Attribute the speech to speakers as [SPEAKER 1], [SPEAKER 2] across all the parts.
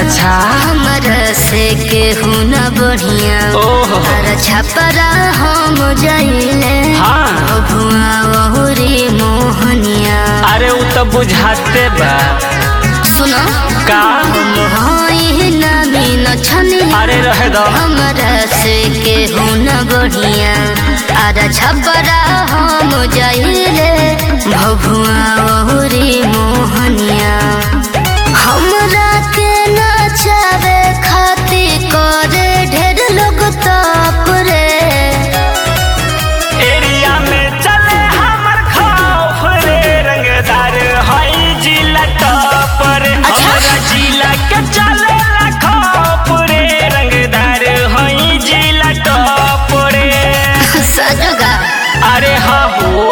[SPEAKER 1] अच्छा
[SPEAKER 2] हमरा से केहू न बढ़िया
[SPEAKER 1] ओहो
[SPEAKER 2] अरे छपरा हम जइले
[SPEAKER 1] हाँ
[SPEAKER 2] भुआ बहुरी मोहनिया
[SPEAKER 1] अरे उ तो बुझाते बा
[SPEAKER 2] सुनो
[SPEAKER 1] का
[SPEAKER 2] मोहई नमी न छनी
[SPEAKER 1] अरे रहे दो
[SPEAKER 2] हमरा से केहू न बढ़िया अरे छपरा हम जइले भभुआ बहुरी मोहनिया हमरा के नचावे खातिर करे ढेर लोग ताप रे
[SPEAKER 1] एरिया में चले हमर खौफ रे रंगदार हई जिला टॉप रे
[SPEAKER 2] अच्छा।
[SPEAKER 1] हमरा जिला के चले ला खौफ रे रंगदार हई जिला टॉप रे
[SPEAKER 2] सजगा
[SPEAKER 1] अरे हाँ हो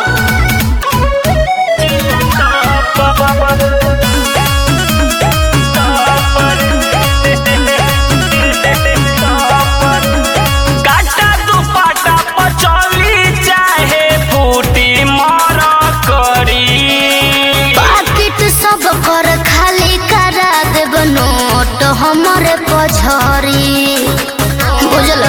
[SPEAKER 1] काटा दुपट्टा पचौली चाहे फूटी मर करी
[SPEAKER 2] पाकिट सब कर खाली करा देब नोट हमरे पछरी बुझल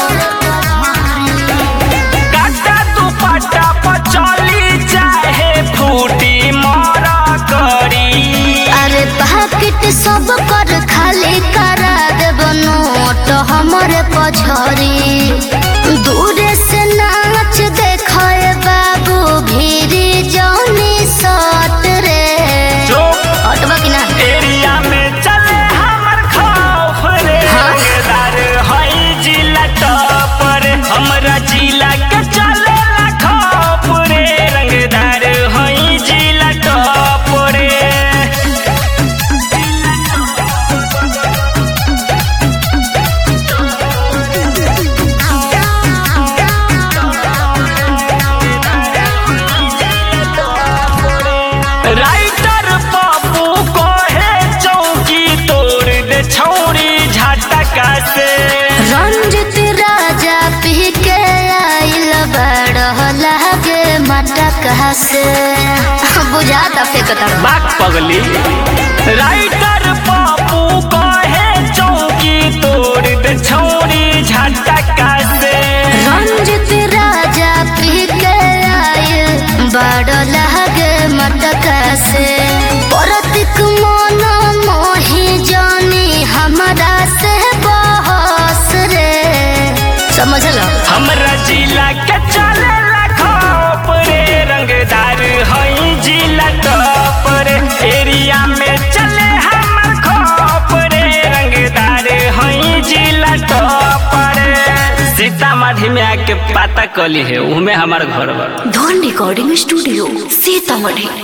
[SPEAKER 1] काटा दुपट्टा पचौली चाहे फूटी मर करी
[SPEAKER 2] अरे पाकिट सब कर खाली करा देब नोट हमरे पछरी दूरे से नाच देखे बाबू भीरी जौनी सट रे
[SPEAKER 1] चुप
[SPEAKER 2] हटबा कि ना
[SPEAKER 1] एरिया में चले हमर खौफ रे
[SPEAKER 2] हाँ?
[SPEAKER 1] रंगदार हई जिला टॉप रे हमरा जिला के चले ला खौफ रे रंगदार हई जिला टॉप रे राइटर बाबू कहे चौकी तोड़ दे छौरी झटका से
[SPEAKER 2] रंजित राजा पी के आइल बड़ लागे मटका से बुझाता फेंकता
[SPEAKER 1] बाक पगली राइटर बाबू कहे चौकी तोड़ दे छौरी झटका से
[SPEAKER 2] रंजित राजा पी के आइल बड़ लागे मटका से परतिक मन मोही जानी हमरा से बहस रे समझल
[SPEAKER 1] हमरा जिला के चले खौफ रे रंगदार हई जिला टॉप रे एरिया में चले हमर खौफ रे रंगदार हई जिला टॉप रे सीतामढ़ी में आके पता कली है उहमे हमार घर बा
[SPEAKER 2] धन रिकॉर्डिंग स्टूडियो सीतामढ़ी